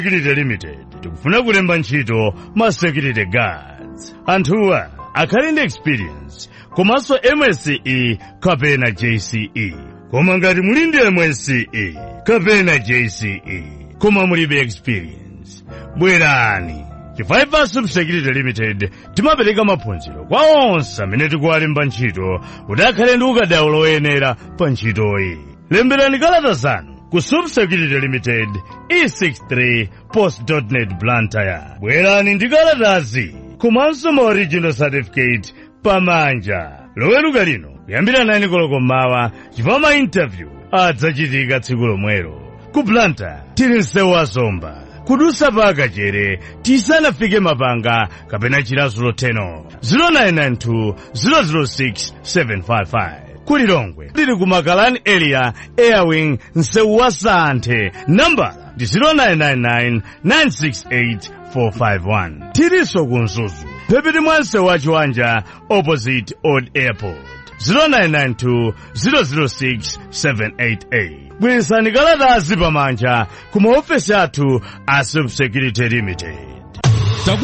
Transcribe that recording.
Security Limited tikufuna kulemba ntchito ma security guards anthuwa akhale ndi experience komanso MSCE kapena JCE koma ngati muli ndi MSCE kapena JCE koma mulibe experience bwerani chifukwa Security Limited timapereka maphunziro kwa onse amene tikuwalemba ntchito kuti akhale ndi ukadaulo woyenera pa ntchitoyi lemberani kalata zanu ku Subsecurity Limited E63 Post.net Blantyre bwerani ndi kalatazi komanso ma original certificate pamanja loweruka lino kuyambira 9 koloko mmawa chifukwa ma interview adzachitika tsiku lomwelo ku Blantyre tili msewu wa zomba kudusa pa akachere tisanafike mapanga kapena chilazulo 10 0992 006 755 kulilongwe tili ku makalani area airwing msewu wa santhe nambala ndi 0999 968 451 tilinso ku mzuzu phepiti mwa msewu wa chiwanja opposite old airport 0992 006 788 bweresani kalatazi pamanja ku maofesi athu a subsecurity limited